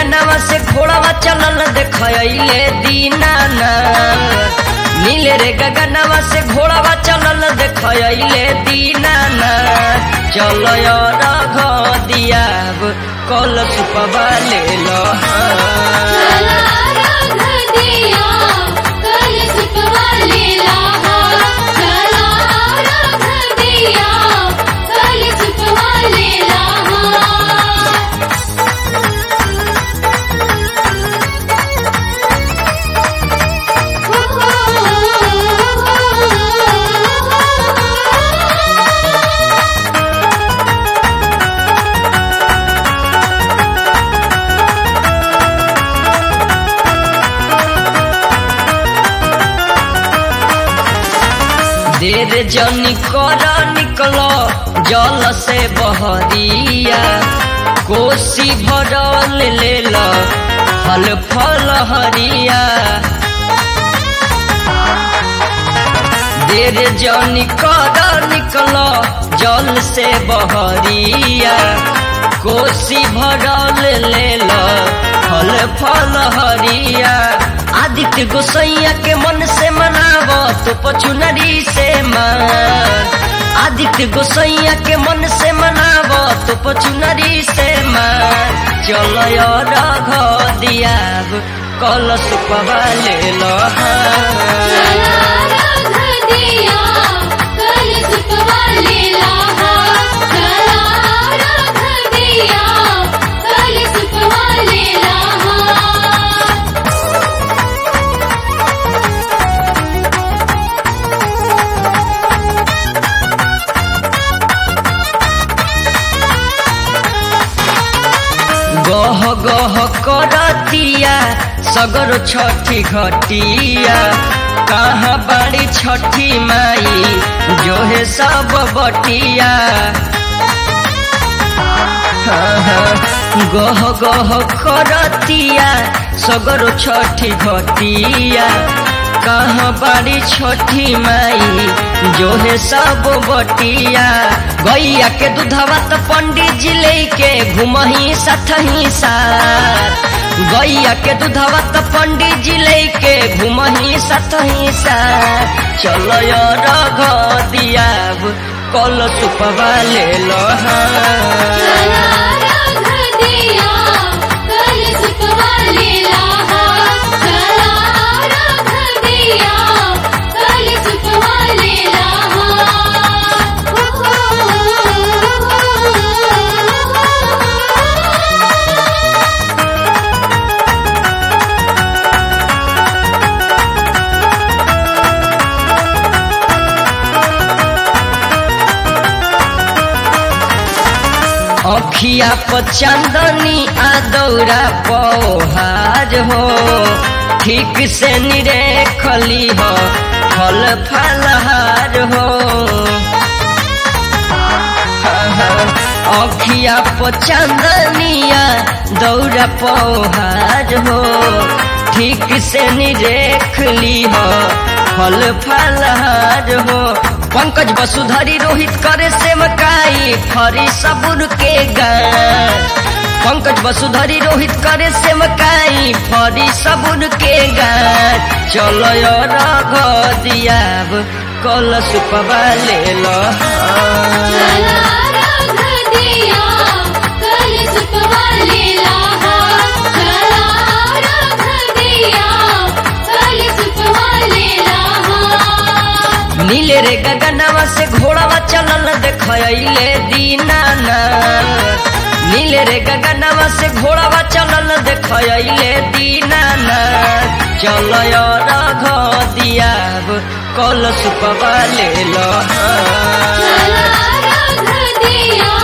गगनवा से घोड़ावा चलल देखले दीनाना नीले रे गगनवा से घोड़ावा चलल देखले दीनाना चलो रघ दियाब कल सुपवा ले लो चला राघ दिया कल सुपवा ले लाहा चला राघ दिया कल सुपवा ले लाहा देर जनी कर निकलो जल से बहरिया कोसी भरल ले लो फल फल हरिया देर जनी कर निकलो जल से बहरिया कोसी भरल ले लो फल फल हरिया आदित्य गोसैया के मन से मनाव तो पचुनरी से मान आदित्य गोसैया के मन से मनाव तो पचुनरी से मान चलो रघ दियाब कल सुपवा ले लो चला राघ दिया कल सुपवा ले लाहा चला राघ दिया कल सुपवा ले लाहा गह गह करतिया सगर छठी घटिया कहाँ बड़ी छठी माई जो है सब बटिया हाँ, हाँ, गह गह करतिया सगर छठी घटिया कहाँ बड़ी छोटी माई जो है सब बटिया गैया के दूधवा तो पंडित जी लेके घुमही सतही साथ गैया के दूधवा तो पंडित जी लेके घुमही सतही साथ चलो रघ दियाब कल सुपवा ले लो हाँ। चला राघ दिया कल सुपवा ले लाहा चला राघ दिया कल सुपवा ले लाहा अखिया पर चंदनी आ दौरा पौहार हो ठीक से निरेखली हो फल फलहार हो अखिया पर चंदनिया दौरा पौहार हो ठीक से निरेखली हो फल फलहार हो पंकज वसुधरी रोहित करे सेवकाई फरी सबुर के गान पंकज वसुधरी रोहित करे सेवकाई फरी सबुर के गान चलो रघ दियाब कल सुपवा ले लो चला राघ दिया कल सुपवा ले लाहा चला राघ दिया कल सुपवा ले लाहा नीले रे गगनवा से घोड़ावा चलल देखले दीनाना नीले रे गगनवा से घोड़ावा चलल देखले दीनाना चलो रघ दियाब कल सुपवा ले लो चला राघ दिया